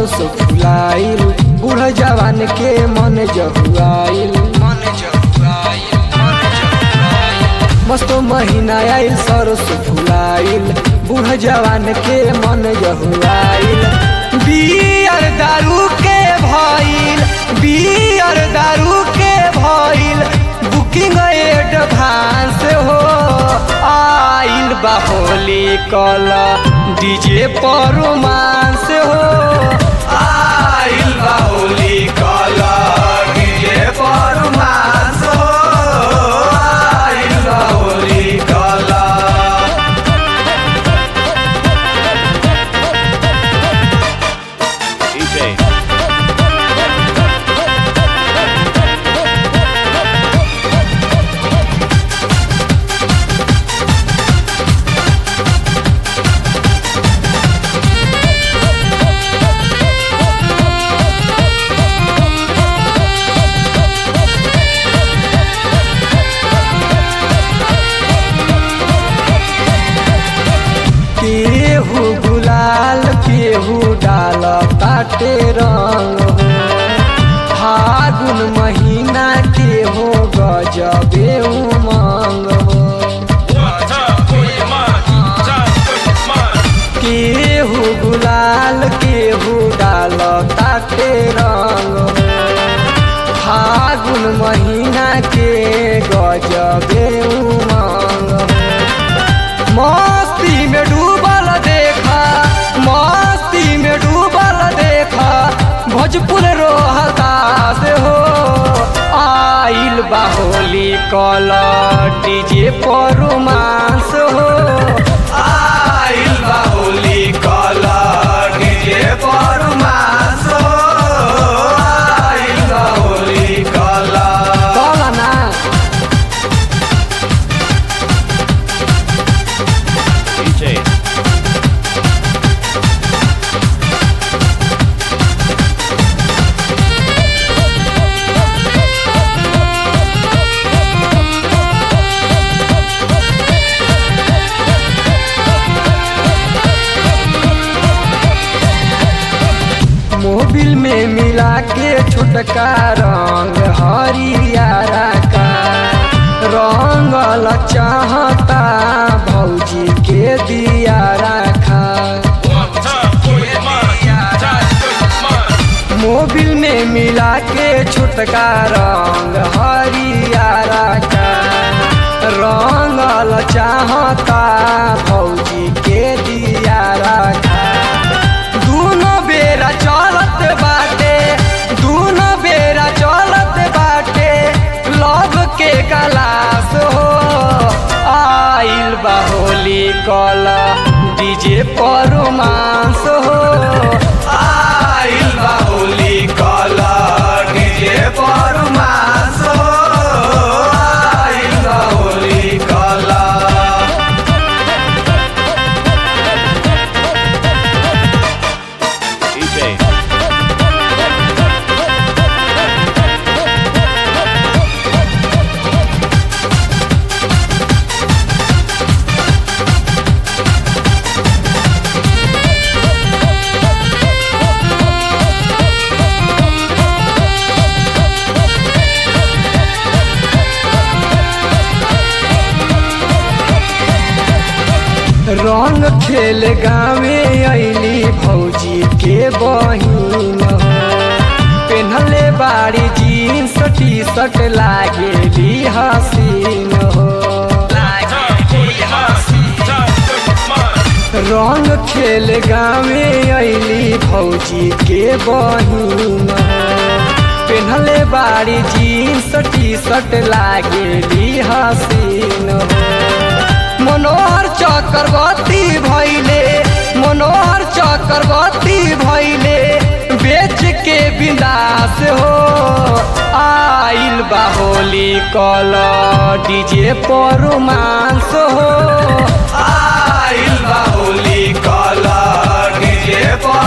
सरस फुलाइल बूढ़ जवान के मन जहुआइल मन जहुआइल मन जहुआइल मस्त महीना आइल सरस फुलाइल बूढ़ जवान के मन जहुआइल बियर दारू के भइल बियर दारू के भइल बुकिंग एडवांस हो आइल बा होली कल डीजे पर रोमांस हो आइल बा होली कल डीजे पर रोमांस हो आइल बा होली कल DJ. केहू गुलाल केहू डाल ताटे रंग हो फागुन महीना के हो गजबे उमंग हो केहू गुलाल केहू डाल ताटे रंग हो फागुन महीना के गजबे उमंग हो मस्ती में डूबल देखा मस्ती में डूबल देखा भोजपुर रोहता से हो आइल बाहोली कल डीजे पर रोमांस हो आइल बाहोली कल डीजे पर रोमांस हो आइल बाहोली कल कल ना DJ. मोबिल में मिला के छोटका रंग हरियारा का रंगल चाहता भौजी के दिया रखा मोबिल में मिला के छोटका रंग हरियारा का रंगल चाहता भौजी के दिया रखा दूनो बेरा चलत बाटे दूनो बेरा चलत बाटे लव के गलास हो आइल बा होली कल डीजे पर रोमांस हो आइल बा होली कल डीजे पर रोमांस हो आइल बा होली कल DJ. रंग खेल गावे अली भौजी के बहिन हो पेन्हले बाड़ी जीन्स टी शर्ट लागेली हसीन हो रंग खेल गावे अली भौजी के बहिन हो पेन्हले बाड़ी जीन्स टी शर्ट लागेली हसीन हो मनोहर चक्रवर्ती भैले मनोहर चक्रवर्ती भैले बेच के विनाश हो आइल बाहोली कल डीजे पर रोमांस हो आइल बाहोली कल डीजे पर